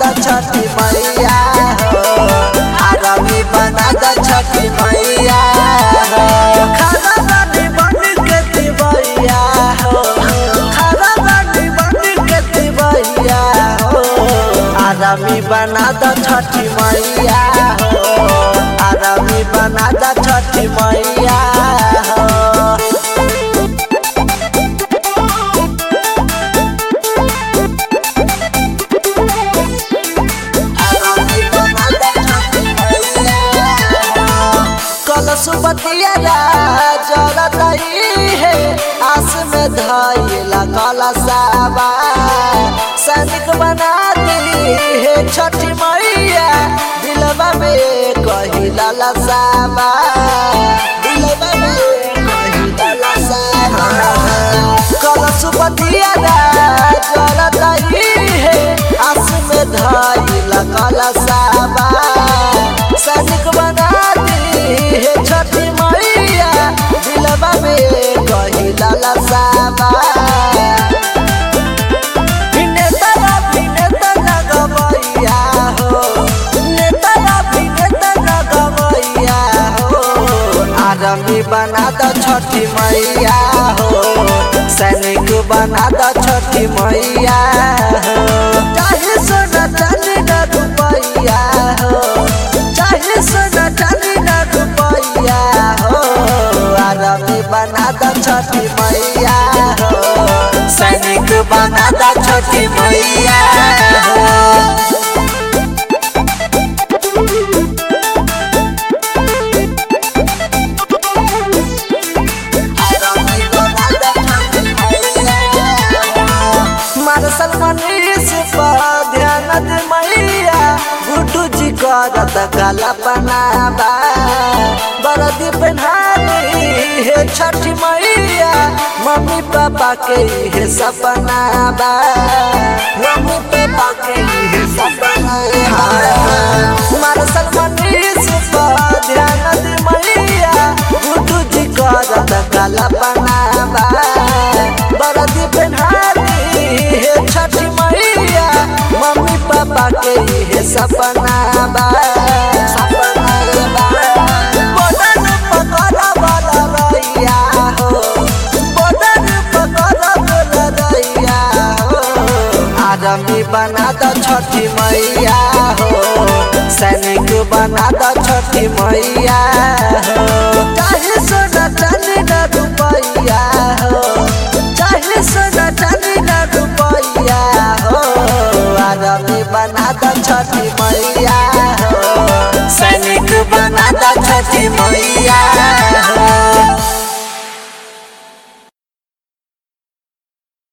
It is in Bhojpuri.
द छठी मैया हो आरामी बना द छठी मैया हो खाना बानी बन के दिवैया हो खाना बानी बन के दिवैया हो आरामी बना द छठी मैया हो आरामी बना द छठी मैया हो कलशुपतिया जलतई है आस में धैला कलशाबा सैनिक बना दी है छठी मैया दिलवा में कही ललसाबा दिलवा में कही ललसाबा कलशुपतिया जलतई है आस में धैला कलशाबा सैनिक बना दी हे छठी मैया दिलवा में कही ललसाबा नेतरा भी नेतरा गवैया हो नेतरा भी नेतरा गवैया हो आरमी बना द छठी मैया हो सैनिक बना द छठी मैया हो चाहे सोना चांदी न रुपैया हो चाहे सोना चांदी न रुपैया हो आरमी बना द छठी मैया हो सैनिक बना द छठी मैया हो मारसल मनीष पर ध्यान दे मैया गुड्डू जी करत काला बनाबा बरदी पहनानी हे छठी मैया मम्मी पापा के हे सपना बा मम्मी पापा के हे सपना मारसल मनीष पर ध्यान दे मैया गुड्डू जी करत काला बनाबा बरदी पहनानी हे छठी मैया मम्मी पापा के हे सपना बा बदन पकड़ वाला रैया हो बदन पकड़ वाला रैया हो आदमी बना द छठी मैया हो सैनिक बना द छठी मैया हो चाहे सोना चांदी न रुपैया हो चाहे सोना चांदी न रुपैया हो आदमी बना द छठी मैया